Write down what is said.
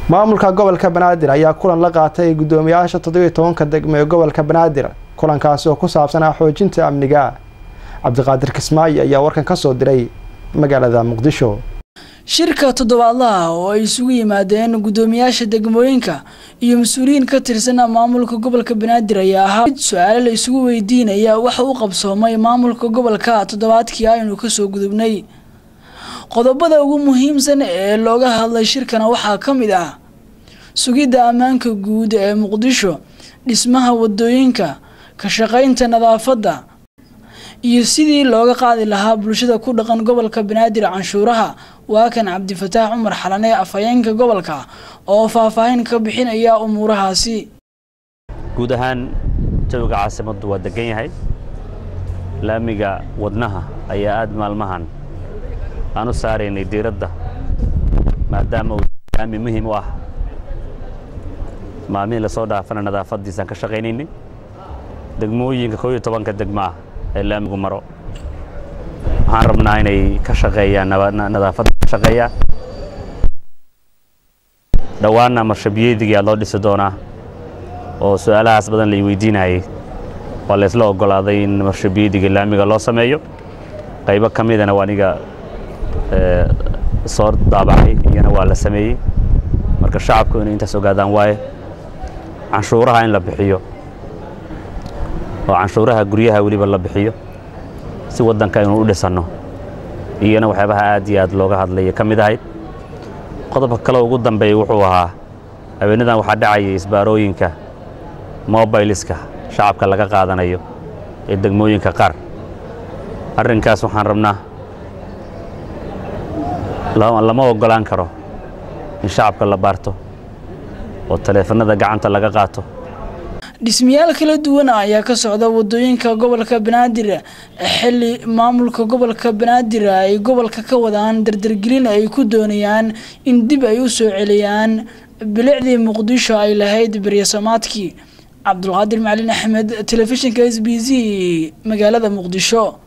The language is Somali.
maamulka gobolka banaadir ayaa kulan la qaatay guddoomiyaasha toddobiyo tobanka degmo ee gobolka banaadir kulankaasi oo ku saabsanaa xoojinta amniga cabdiqaadir kismaayo ayaa warkan ka soo diray magaalada muqdisho shirka toddobaadlaha oo ay isugu yimaadeen guddoomiyaasha degmooyinka iyo mas-uuliyiin ka tirsan maamulka gobolka banaadir ayaa ahaa mid su-aale la isugu weydiinaya waxa u qabsoomay maamulka gobolka toddobaadkii aynu kasoo gudubnay qodobada ugu muhiimsan ee looga hadlay shirkana waxaa ka mid ah sugidda ammaanka guud ee muqdisho dhismaha wadooyinka ka shaqaynta nadaafadda iyo sidii looga qaadi lahaa bulshada ku dhaqan gobolka banaadir canshuuraha waa kan cabdifataax cumar xalane afhayeenka gobolka oo faahfaahin ka bixinaya umuurahaasi guud ahaan jawiga caasimaddu waa degan yahay laamiga wadnaha ayaa aad maalmahan aan u saaraynay diiradda maadaama uu laami muhiim u ah maalmihii lasoo dhaafana nadaafaddiisaan ka shaqaynaynay degmooyinka koo iyo tobanka degmo ah ee laamigu maro waxaan rabnaa inay ka shaqeeyaan nadaafadda ka shaqeeyaan dhowaanna marshabiyeedigii aad loo dhisi doonaa oo su-aalahaas badan lai weydiinayay waa laysla oggolaaday in marshabiyeediga laamiga loo sameeyo qaybo ka midana waa aniga soo daabacay iyana waa la sameeyey marka shacabku inay intaas ogaadaan waaye canshuuraha in la bixiyo oo canshuuraha guryaha weliba la bixiyo si waddanka aynu u dhisanno iyana waxyaabaha aad iyo aad looga hadlaya ka mid ahayd qodobka kale ugu dambeeya wuxuu ahaa haweenadan waxaa dhacayay isbaarooyinka mobiliska shacabka laga qaadanayo ee degmooyinka qaar arrinkaas waxaan rabnaa lama oggolaan karo in shacabka la baarto oo taleefanada gacanta laga qaato dhismayaal kala duwan ayaa ka socda wadooyinka gobolka banaadir xili maamulka gobolka banaadir ay gobolka ka wadaan dardargelin ay ku doonayaan in dib ay u soo celiyaan bilicdii muqdisho ay lahayd beryasamaadkii cabdulqaadir macalin axmed telefishinka s b c magaalada muqdisho